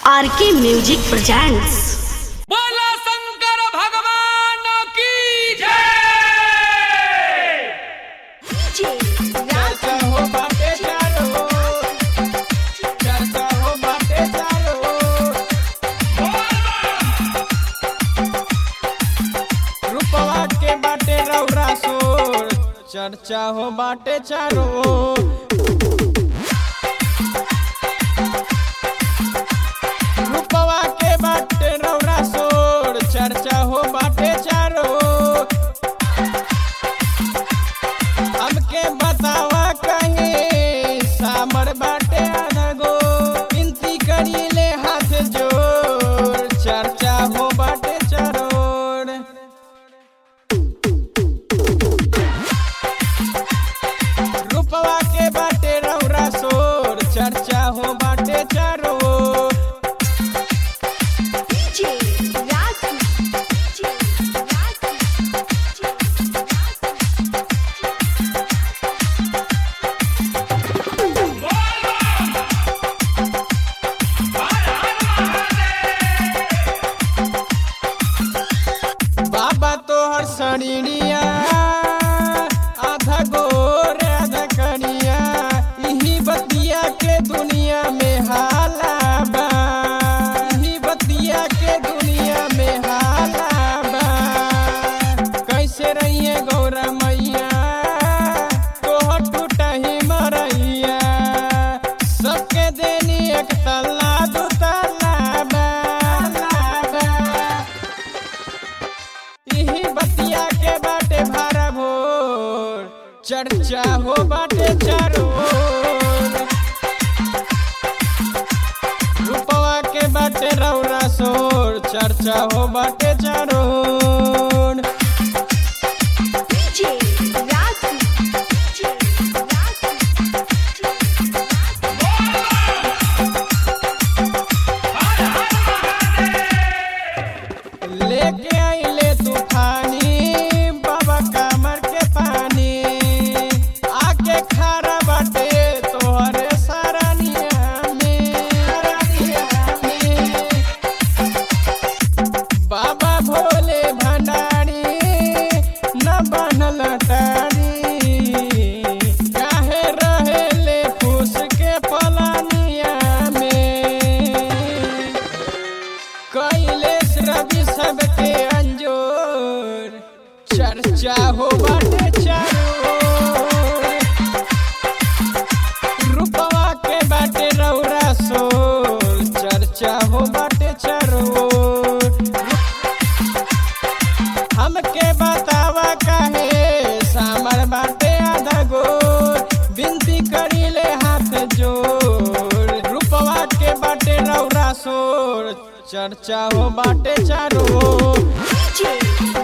आर के music presents बोला शंकर भगवान की जय चर्चा हो बाटे चारो चर्चा हो बाटे चारो रुपवा के बाटे रौरा सोर चर्चा हो बाटे चारो रुपवा के बाटे रौरा सोर चर्चा हो बाटे चारो हमके बतावा कहे सामर बाटे अनगो विनती करीले हाथ जोड़ चर्चा हो बाटे चरोड़ रूपवा के बाटे रौरा सोर चर्चा हो बाटे चरोड़ बाबा तोहर शरीरिया आधा गोर आधा करिया इही बतिया के दुनिया में हाला बा इही बतिया के दुनिया में हाला बा कैसे रहिए गौरा मैया तोहर टूटा ही मरैया सबके देनी एक तल्ला दू तल्ला बा इही बतिया के बाटे भारा भोर चर्चा हो बाटे चारो ओर। रूपवा के बाटे रौरा सोर चर्चा हो बाटे चारो ओर। लेके आइले तूफानी बाबा कमर के पानी आके खारा बाटे तोहरे सरानिया में सरानिया में। बाबा भोले भंडारी न बनल टारी काहे रहेले फूस के पलानिया में कैलेश रवि सबके अंजोर चर्चा हो बाटे चारो ओर। रूपवा के बाटे रौरा सोर चर्चा हो बाटे चारो ओर। हमके बतावा काहे सामर बाटे आधा गोर विनती करीले हाथ जोड़ रूपवा के बाटे रौरा सोर चर्चा हो बाटे चारो ओर।